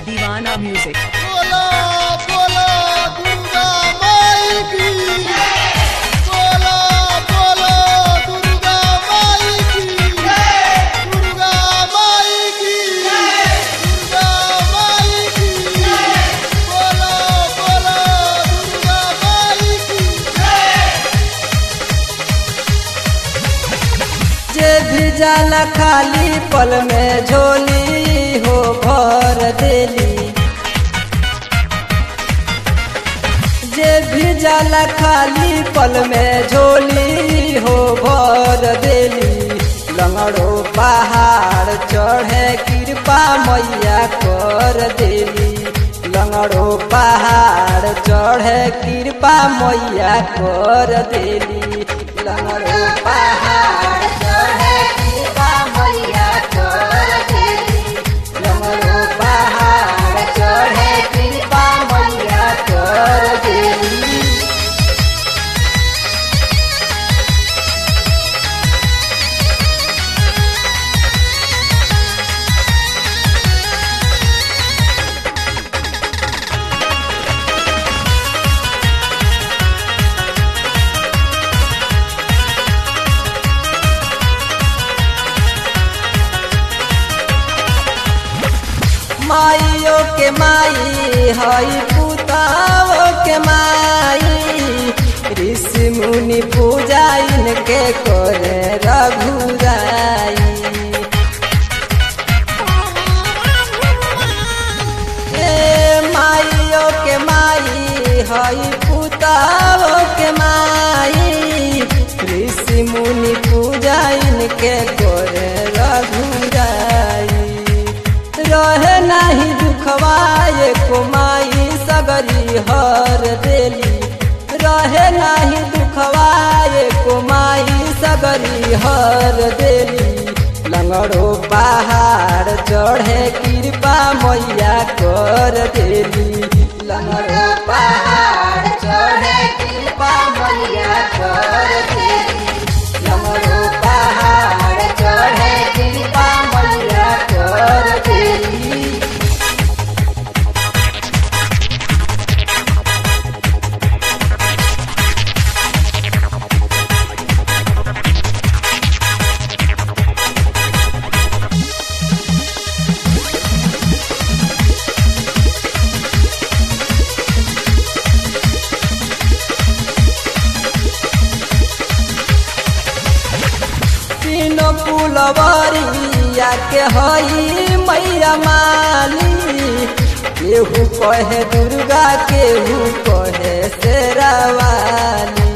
Divana Music. बोलो बोलो दुर्गा माई की बोलो बोलो दुर्गा माई की दुर्गा माई की दुर्गा माई की बोलो बोलो दुर्गा माई की जे भी जाला खाली पल में झोली हो भर देली जे भी जाला खाली पल में झोली हो भर देली लंगड़ो पहाड़ चढ़े कृपा मैया कर देली लंगड़ो पहाड़ चढ़े कृपा मैया कर देली लंगड़ो पहाड़ चढ़े कृपा मैया कर देली लंगड़ो पहाड़ चढ़े कृपा मैया कर देली माइयो के माई हई पुताओ के माई ऋषि मुनि पूजा इनके करे रघुराई ए माइयो के माई हई पुताओ के माई ऋषि मुनि पूजा इनके करे रघुराई रहे नाही दुखवाए कुमाई सगरी हर देली रहे नाही दुखवाए कुमाई सगरी हर देली लंगड़ो पहाड़ चढ़े कृपा मैया कर देली लंगड़ो पहाड़ चढ़े कृपा मैया कर देली लंगड़ो पहाड़ चढ़े कृपा मैया कर देली तीनों पुलवरिया के हई मैया माली केहू कहे दुर्गा केहू कहे शेरावाली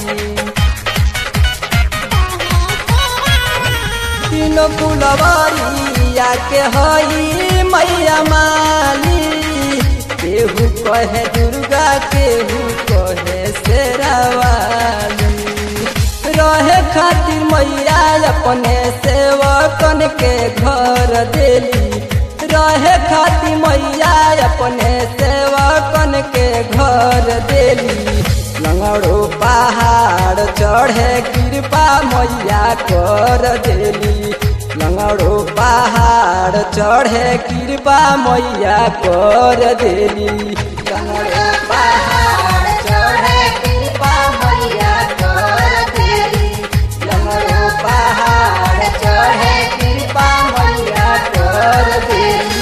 तीनों पुलवरिया के हई मैया माली केहू कहे दुर्गा केहू कहे शेरावाली रहे खातिर मैया अपने सेवकन के घर देली रहे खातिर मैया अपने सेवकन के घर देली लंगड़ो पहाड़ चढ़े कृपा मैया कर देली लंगड़ो पहाड़ चढ़े कृपा मैया कर देली लंगड़ो पहाड़ चढ़े कृपा मैया कर देली लंगड़ो पहाड़ चढ़े कृपा मैया कर देली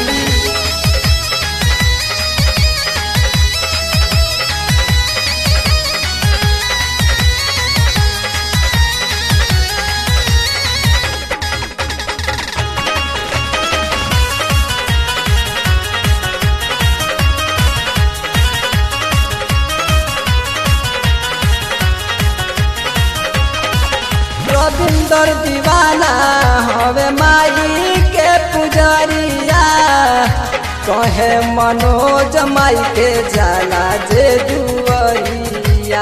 रविंदर दीवाना हवे माई के पुजरिया कहे मनोज माई के जाला जे दुआरिया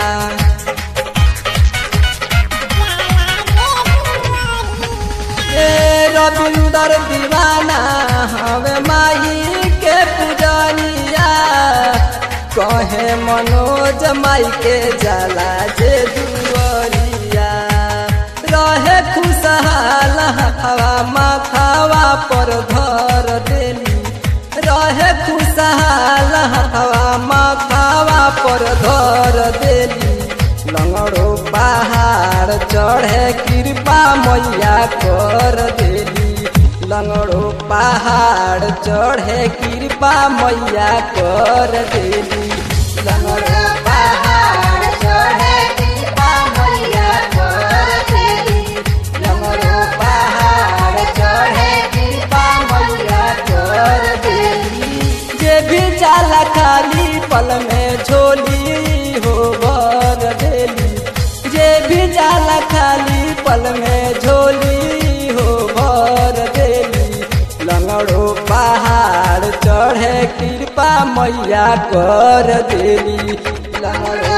ए रविंदर दीवाना हवे माई के पुजरिया कहे मनोज माई के जाला जे दुआरिया रहे खुशहाल हवा माथावा पर धर देली रहे खुशहाल मैया कर देली लंगड़ो पहाड़ चढ़े कृपा मैया कर देली लंगड़ो पहाड़ चढ़े कृपा मैया कर देली लंगड़ो पहाड़ चढ़े कृपा मैया कर देली जे भी जाला खाली पल में झोली हो भर देली जे भी जाला खाली पल में झोली हो भर देली लंगड़ो पहाड़ चढ़े कृपा मैया कर देली लंगड़ो